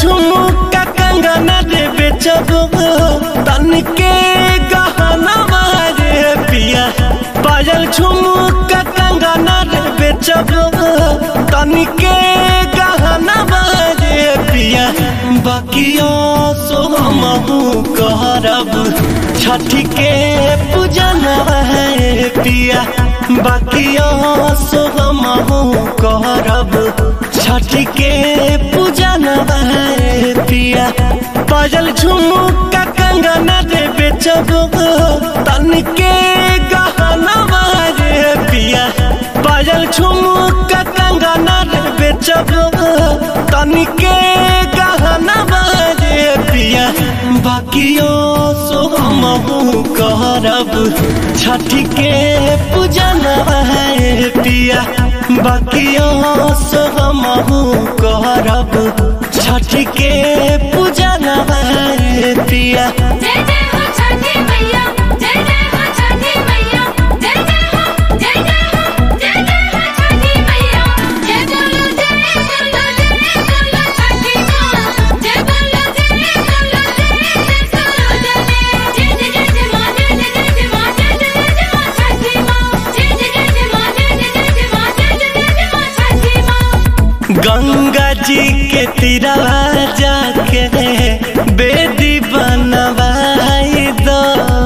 झुमका कंगना रे बेचब तन के गहना रे पिया पायल झुमका कंगना रे बेचब तन के गहना रे पिया बाकियो सो हमहू करब छठी के पूजन है पिया बाकियो सो हमहू करब छठी के पूजन है पिया पायल झुमका कंगना रे बेचब तन के गहना रे पिया पायल झुमका कंगना रे बेचब तन के गहना रे पिया बाकियो सो हमहू करब छठी के पूजन है पिया बाकियो सो हमहू करब छठी के पूजन है पिया जय जय हो छठी मैया जय जय हो छठी मैया जय जय हो जय जय हो जय जय हो छठी मैया जय बोलो जय बोलो जय बोलो छठी माँ जय बोलो जय बोलो जय जय बोलो जय जय जय जय माँ जय जय जय माँ जय जय जय माँ छठी माँ जय जय जय माँ जय जय जय माँ जय जय जय माँ छठी माँ गंगा जी के तीरवा जाके बेदी बनवाई दो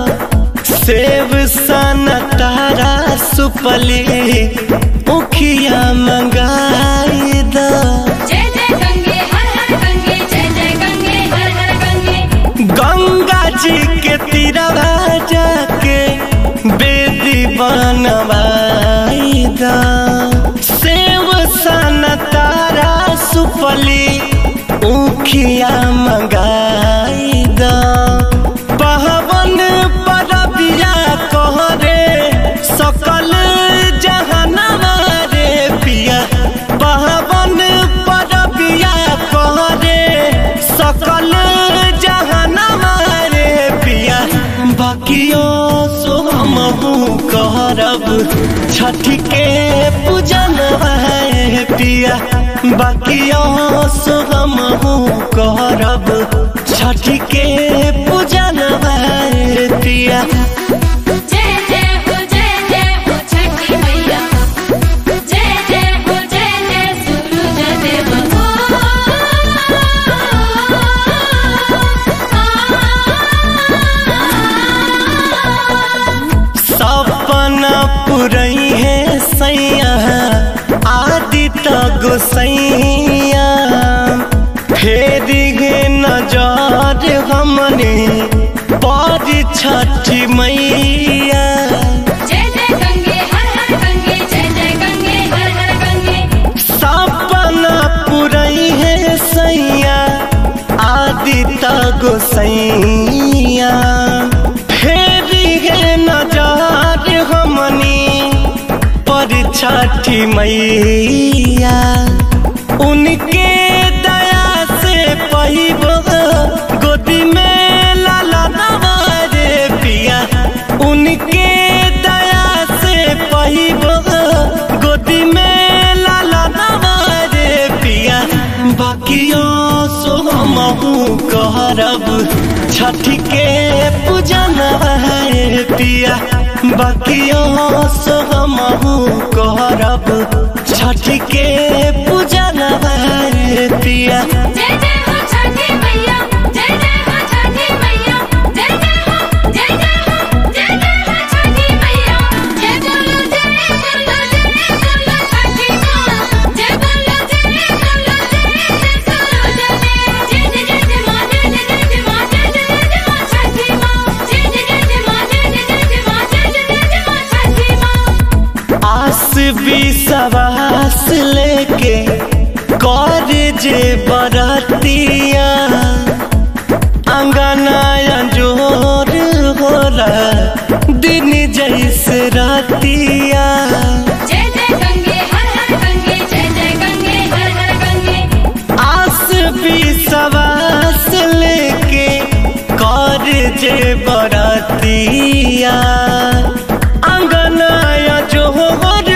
सेब सन तारा सुपली उखिया मंगाई दो जय जय गंगे हर हर गंगे जय जय गंगे हर हर गंगे गंगा जी के तीरवा जाके बेदी बनवाई दो सेब सन तारा सुपली उखिया मंगाई दो पहवन परबिया कहरे सकल जहनवा रे पिया पहवन परबिया कहरे सकल जहनवा रे पिया बाकियो सो हमहू करब छठी के पूजन है पिया बाकियो सो हमहू करब छठी के पूजन है पिया जय जय हो जय जय हो छठी मैया जय जय हो जय जय सूरज देव हो सपना पुरई है सैया आदित्य गोसैया फेर गे नजर हमने पर छठी मैया जय जय गंगे हर हर गंगे जय जय गंगे हर हर गंगे सपना पुरई है सैया आदित्य गोसैया फेर गे नजर हमनी पर छठी मैया उनके दया से पहिब गोदी में लाला रे पिया उनके दया से पहिब गोदी में लाला रे पिया बाकियो सो हमहू करब छठी के पूजन है पिया बाकियो सो हमहू करब छठी के पूजन है पिया जय जय हो छठी मैया जय जय हो छठी मैया जय जय हो जय जय हो जय जय हो छठी मैया जय बोलो जय बोलो जय बोलो छठी माँ जय बोलो जय बोलो जय जय बोलो जय जय जय जय माँ जय जय जय माँ जय जय जय माँ छठी माँ जय जय जय माँ जय जय जय माँ जय जय जय माँ छठी माँ आस विश्वास लेके कर जे बरतिया अंगनाया जोर होला दिन जैसे रातिया जय जय गंगे हर हर गंगे जय जय गंगे हर हर गंगे आस विश्वास लेके कर जे बरतिया अंगनाया जोर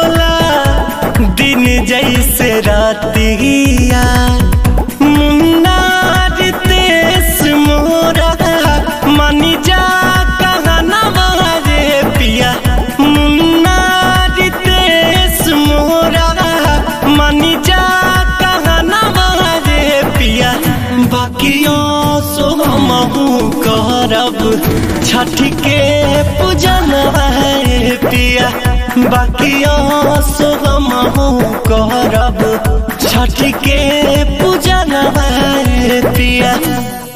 होला दिन जैसे रातिया मुन्ना छठ के पूजन है पिया बाकी सो हम करब छठ के पूजन है पिया